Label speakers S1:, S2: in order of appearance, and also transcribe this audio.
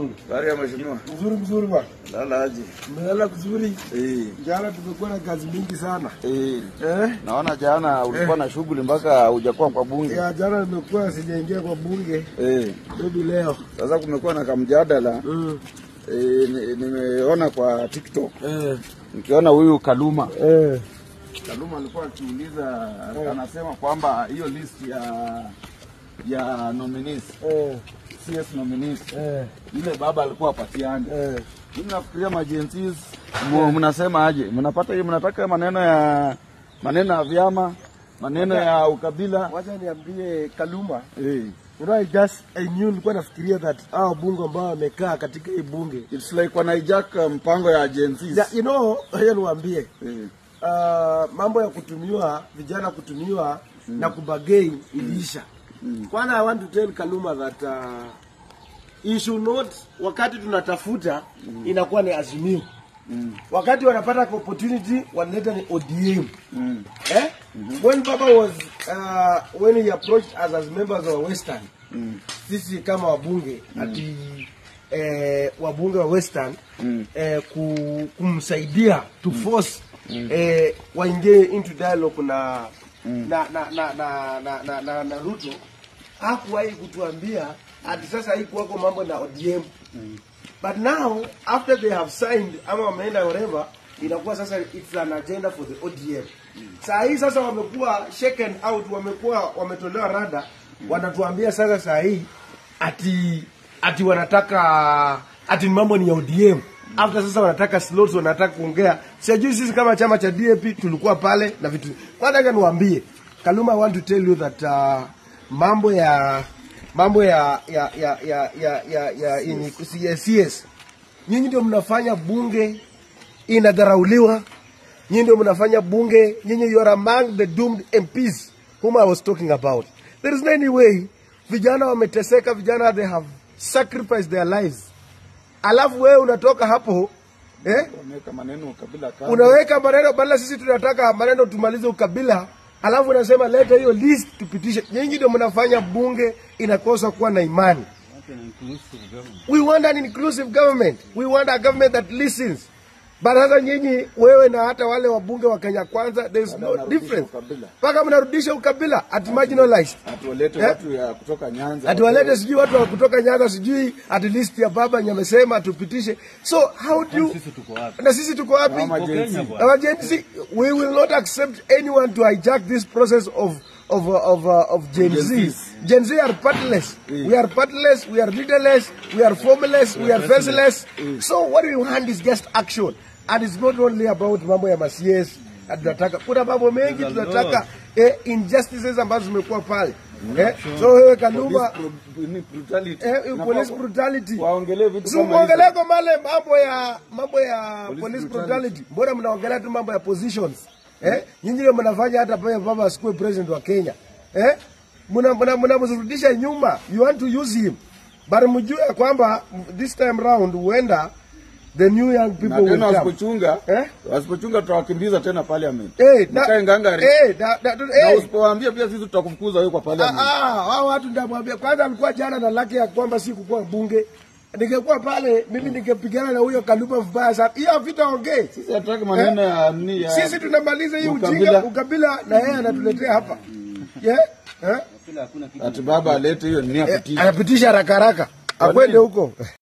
S1: Mm.
S2: Habari ya mheshimiwa.
S1: Mzuri mzuri bwana.
S2: Lala aje.
S1: Umelala vizuri?
S2: Eh.
S1: Jana tumekuwa na kazi mingi sana.
S2: Eh.
S1: Eh?
S2: Naona jana ulikuwa na shughuli mpaka hujakuwa kwa bunge.
S1: Ya jana nimekuwa sijaingia kwa bunge.
S2: Eh.
S1: Maybe leo.
S2: Sasa kumekuwa na kamjadala
S1: Mm.
S2: eh, ni- nimeona kwa TikTok
S1: Eh.
S2: nikiona huyu Kaluma.
S1: Eh.
S2: Kaluma alikuwa akiuliza anasema kwamba hiyo list ya ya nominees
S1: Eh.
S2: CS nominees
S1: Eh.
S2: ile baba alikuwa apatiane.
S1: Eh.
S2: Mimi nafikiria majensis mu- mnasema aje? Mnapata hiyo mnataka maneno ya maneno ya vyama, maneno ya ukabila.
S1: Wacha niambie Kaluma.
S2: Eh.
S1: You know, I just I knew nilikuwa nafikiria that hao bunge ambao wamekaa katika hii bunge.
S2: It's like wana hijack mpango ya agencies.
S1: Ya, you know, hiyo niwaambie.
S2: Eh.
S1: Uh, mambo ya kutumiwa vijana kutumiwa na kubagei iliisha. Kwanza I want to tell Kaluma that uh, he should not wakati tunatafuta inakuwa ni azimio. Wakati wanapata opportunity wanaleta ni ODM.
S2: Mm.
S1: Eh? When Baba was uh, when he approached us as members of Western, sisi kama wabunge ati eh, wabunge wa Western eh, ku, kumsaidia to force eh, waingie into dialogue na na, na, na, na, na, na, na, na Ruto hakuwahi kutuambia ati sasa hii kuwako mambo na ODM but now after they have signed ama wameenda wherever inakuwa sasa it's an agenda for the ODM saa hii sasa wamekuwa shaken out wamekuwa wametolewa rada wanatuambia sasa saa hii ati ati wanataka ati mambo ni ya ODM after sasa wanataka slots wanataka kuongea sijui sisi kama chama cha DAP tulikuwa pale na vitu kwanza acha niwaambie Kaluma I want to tell you that uh, mambo ya mambo ya ya ya ya ya ya, ya, yenye CS nyinyi ndio mnafanya bunge inadharauliwa nyinyi ndio mnafanya bunge nyinyi you are among the doomed MPs whom I was talking about there is no any way vijana wameteseka vijana they have sacrificed their lives alafu wewe unatoka hapo eh
S2: Wameweka maneno ukabila kando.
S1: unaweka maneno badala sisi tunataka maneno tumalize ukabila alafu unasema leta hiyo list tupitishe nyinyi ndio mnafanya bunge inakosa kuwa na imani we want an inclusive government we want a government that listens but sasa nyinyi wewe na hata wale wabunge wa Kenya kwanza there is no
S2: Wanarudisha
S1: difference
S2: ukabila.
S1: mpaka mnarudisha ukabila at marginalized
S2: Ati walete
S1: Eh?
S2: watu ya kutoka Nyanza.
S1: ati walete sijui watu wa kutoka Nyanza sijui at list ya baba nyamesema tupitishe so how do you na sisi tuko wapi
S2: Kama Gen Z.
S1: Our Gen Z, we will not accept anyone to hijack this process of of uh, of uh, of Gen,
S2: Gen
S1: Z.
S2: Zs.
S1: Gen Z are partless. We are partless. We are leaderless. We are formless. We are faceless. So what we want is just action, and it's not only about mambo ya masies. Tunataka kuna mambo mengi tunataka eh, injustices ambazo zimekuwa pale eh, so wewe Kaluma
S2: Police bru- ni brutality.
S1: eh,
S2: Inafaa
S1: police
S2: wa-
S1: brutality
S2: Waongelee vitu
S1: Si
S2: kama
S1: muongelee
S2: hizo.
S1: kwa male mambo ya mambo ya
S2: Police
S1: police,
S2: brutality.
S1: brutality. Mbona mnaongelea tu mambo ya positions? Eh? Nyinyi ndio mnafanya hata pale baba asikuwe president wa Kenya. Eh? Mna mna mnamrudisha nyuma. You want to use him. But mjue ya kwamba this time round huenda the new young people
S2: Na
S1: will
S2: tena
S1: come.
S2: wasipochunga,
S1: Eh?
S2: wasipochunga tutawakimbiza tena parliament.
S1: Eh, na,
S2: Mkae ngangari.
S1: eh, da, da,
S2: Na
S1: eh,
S2: usipowaambia pia sisi tutakufukuza wewe kwa
S1: Ah,
S2: parliament.
S1: ah, hao watu ndamwambia kwanza, alikuwa jana na laki ya kwamba si kukuwa bunge. Ningekuwa pale mimi ningepigana na huyo Kaluma vibaya sana. Hiyo vita ongee.
S2: Sisi hatutaki maneno ya ni ya
S1: Sisi tunamaliza hii ujinga
S2: Ukabila.
S1: ukabila, na yeye anatuletea hapa yeah? eh?
S2: ati baba alete hiyo nia
S1: Eh,
S2: kutisha.
S1: anapitisha haraka haraka akwende huko